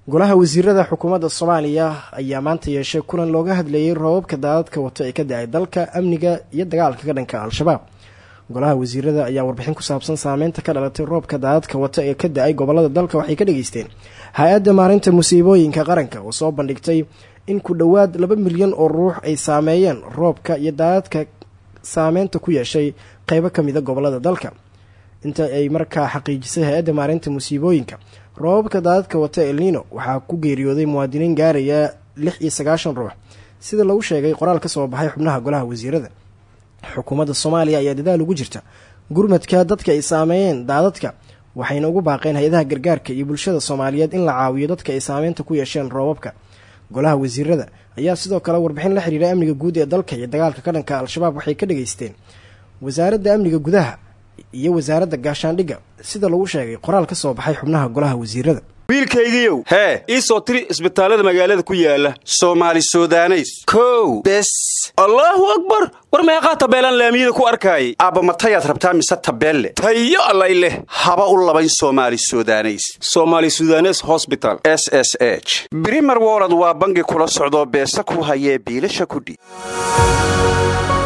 golaha wasiirada xukuumadda soomaaliya ayaa maanta yeeshay kulan looga hadlayay roobabka daadadka wato ee ka da-ay dalka amniga iyo dagaalka ka dhanka al-shabaab golaha wasiirada ayaa warbixin ku saabsan saameynta ka dhalatay roobka daadadka wata ee ka da-ay gobolada dalka waxay ka dhageysteen hay-adda maarinta musiibooyinka qaranka oo soo bandhigtay in ku dhowaad laba milyan oo ruux ay saameeyeen roobka iyo daadadka saameynta ku yeeshay qeybo ka mida gobolada dalka inta ay markaa xaqiijisay hay-adda maarinta musiibooyinka roobabka daadadka wata elnino waxaa ku geeriyooday muwaadiniin gaaraya lix iyo sagaashan ruux sida lagu sheegay qoraal ka soo baxay xubnaha golaha wasiirada xukuumadda soomaaliya ayaa dadaal ugu jirta gurmadka dadka ay saameeyeen daadadka waxayna ugu baaqeen hay-adaha gargaarka iyo bulshada soomaaliyeed in la caawiyo dadka ay saameynta ku yeesheen roobabka golaha wasiirada ayaa sidoo kale warbixin la xiriira amniga guud ee dalka iyo dagaalka ka dhanka al-shabaab waxay ka dhageysteen wasaaradda amniga gudaha iyo wasaaradda gaashaandhigga sida lagu sheegay qoraal ka soo baxay xubnaha golaha wasiirada wiilkaygiiow hee ii soo tiri isbitaallada magaalada ku yaala soomaali sudaneys kow bes allaahu akbar war meeqaa tabeelaan laamiyada ku arkaayay aabba matayaad rabtaa mise tabeelle tayo allay leh haba u labayn soomaali sudaneys somaali sudanes hosbital s s h brimer wolod waa bangi kula socdoo beesa ku hayee biilasha kudhi